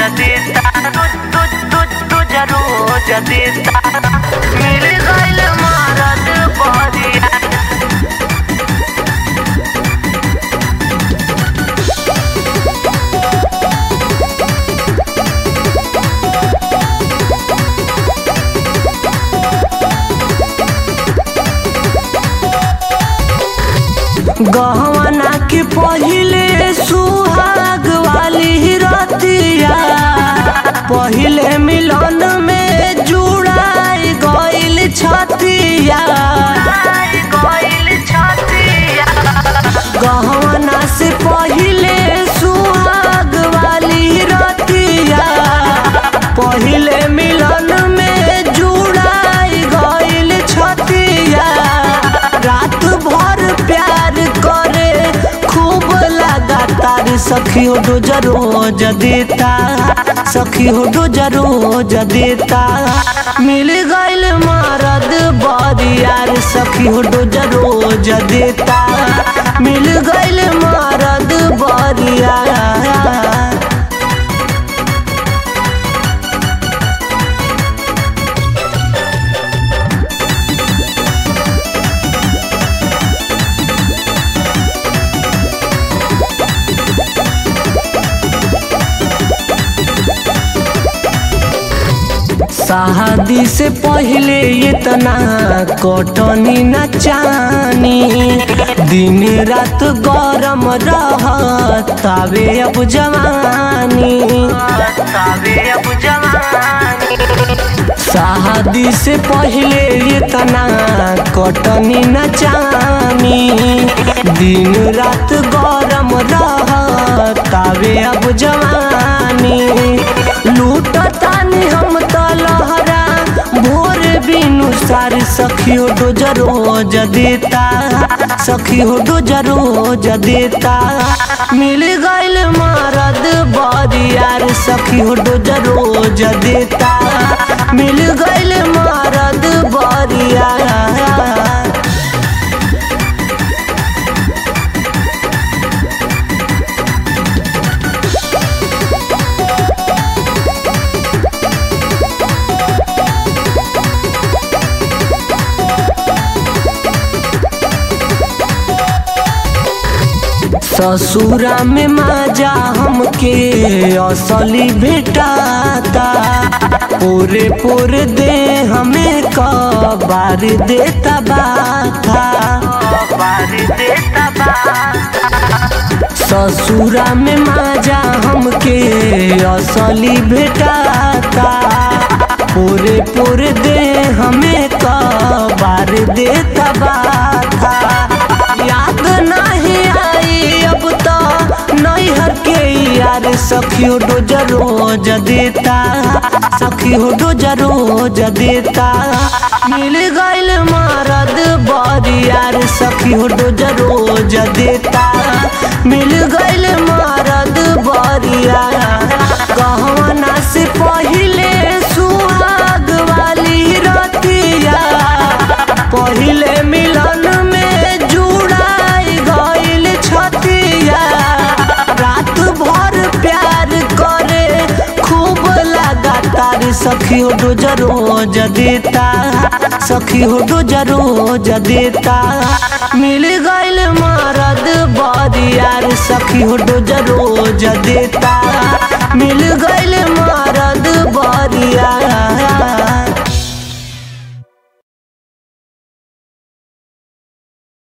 देता तू तू तू तुझ रोज देता मिल गइल मरद बढ़िया गहना के पहिले सुहाग वाली रतिया पहिले मिलन में जुड़ाई गइल छतिया गइल छतिया गहना से पहिले सुहाग वाली रतिया पहिले मिलन में जुड़ाई गइल छतिया रात भर प्यार करे खूब लगातार सखी हो रोज रोज देता सखी हो रोज रोज देता मिल गइल मरद बरियार सखी हो रोज रोज देता मिल गइल मरद बरियार शादी से पहले इतना कटनी न चानी दिन रात गरम रहतावे अब जवानी तबे अब जवानी शादी से पहले इतना कटनी न चानी दिन रात गरम रहतावे अब जवानी लूटतानी हम त लहरा भोर बिनु सार सखी हो डोज रोज देता सखी हो डोज रोज देता मिल गइल मरद बरियार सखी हो डोज रोज देता मिल गइल मरद बरियार ससुरा में माजा हमके असली भेटाता पूरे पूरे दे हमें कबार देता बाथा बार देता बा ससुरा में माजा हमके असली भेटाता पूरे पूरे दे हमें कबार देता बाथा याद नहीं आई अब तो नैहर के यार सखियो डोज रोज देता सखियो डोज रोज देता मिल गइल मरद बरियार सखियो डोज रोज देता मिल गइल मरद बरियार गहना से पहिले सुहाग वाली रतिया पहिले मिलन में जुड़ाई गइल छतिया रात भर प्यार करे खूब लगातार सखी हो डोज रोज देता सखी हो डोज रोज देता मिल गइल मरद बरियार सखी हो डोज रोज देता मिल गइल मरद बरियार